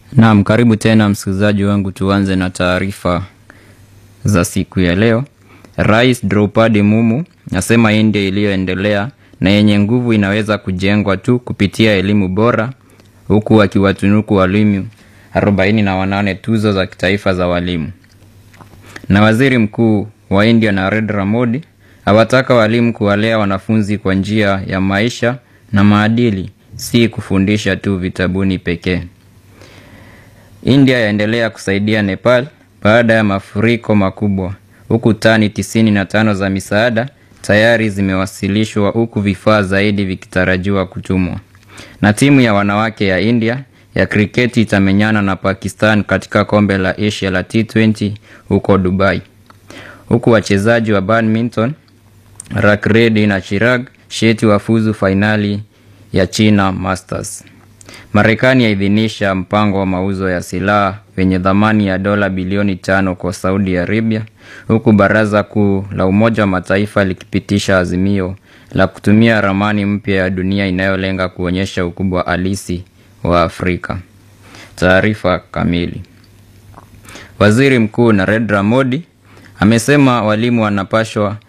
Naam, karibu tena msikilizaji wangu, tuanze na taarifa za siku ya leo. Rais Draupadi Mumu asema India iliyoendelea na yenye nguvu inaweza kujengwa tu kupitia elimu bora, huku akiwatunuku walimu 48 tuzo za kitaifa za walimu. Na waziri mkuu wa India Narendra Modi awataka walimu kuwalea wanafunzi kwa njia ya maisha na maadili, si kufundisha tu vitabuni pekee. India yaendelea kusaidia Nepal baada ya mafuriko makubwa, huku tani 95 za misaada tayari zimewasilishwa, huku vifaa zaidi vikitarajiwa kutumwa. Na timu ya wanawake ya India ya kriketi itamenyana na Pakistan katika kombe la Asia la T20 huko Dubai, huku wachezaji wa badminton Rak Reddy na Chirag Shetty wafuzu fainali ya China Masters. Marekani yaidhinisha mpango wa mauzo ya silaha wenye thamani ya dola bilioni tano kwa Saudi Arabia, huku Baraza Kuu la Umoja wa Mataifa likipitisha azimio la kutumia ramani mpya ya dunia inayolenga kuonyesha ukubwa halisi wa Afrika. Taarifa kamili. Waziri Mkuu Narendra Modi amesema walimu wanapashwa